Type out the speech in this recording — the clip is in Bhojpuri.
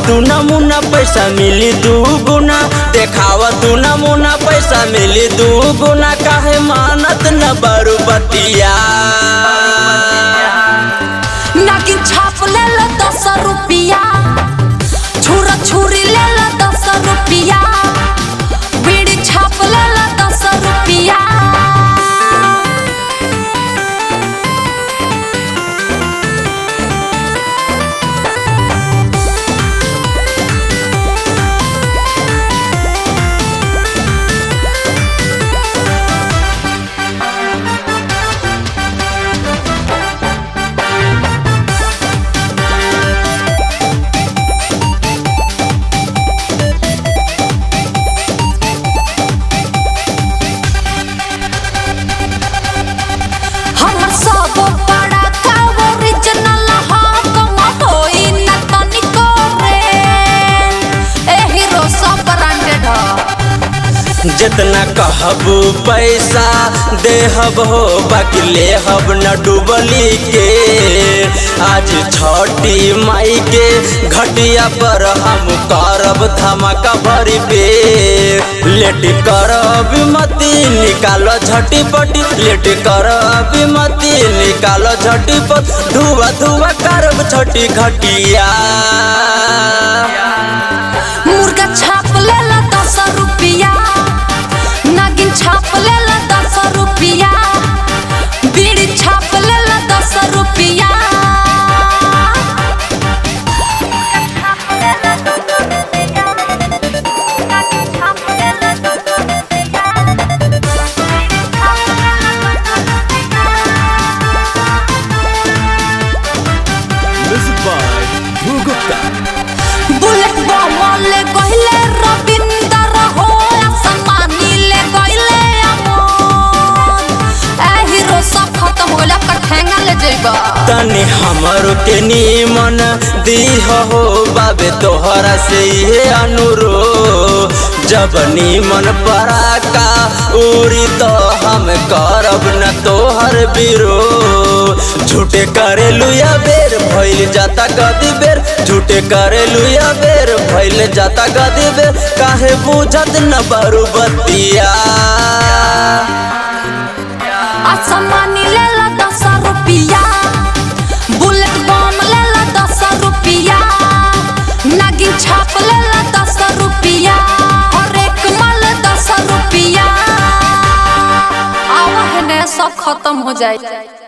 तू नमूना पैसा मिली दू गुना देखाव तू नमूना पैसा मिली दू गुना काहे मानत न बारू बतिया नागिन छाप ले लो दस रुपिया छुरा छुरी ले लो दस रुपिया बीड़ी छाप ले लो दस रुपिया हमर सब बड़ा का ओरिजिनल हा कम होई न तनिको रे ए हीरो सब ब्रांडेड ह जितना कहबू पैसा देहब हो बाकी लेहब न डूबली के आज छठी माई के घटिया पर हम करब धमाका भरी पे लेट करब मती निकालो झटी पटी लेट करब मती निकालो झटी पट धुआ धुआ करब छोटी घटिया मुर्गा छाप ले ला दस रुपिया नागिन छाप ले ला दस रुपिया बीड़ी छाप ले ला दस रुपिया Music by Dhruv Gupta. Bullet बम ले गइले रविंदर हो असमानी ले गइले अमन ए हीरो सब खत्म होला कठेंगा ले जइबा तनी हमरो के नीमन दीह हो बाबे तोहरा से ये अनुरो जब नीमन पराका उड़ी तो हम करब न तोहर बिरो झूठे करे लुया बेर भइल जाता गदी बेर झूठे करे लुया बेर भइल जाता गदी बेर काहे बुझत न बारू बतिया असमानी ले ला दस रुपिया बुलेट बम ले ला दस रुपिया नागिन छाप ले ला दस रुपिया हर एक माल दस रुपिया आवा है ने सब खत्म हो जाए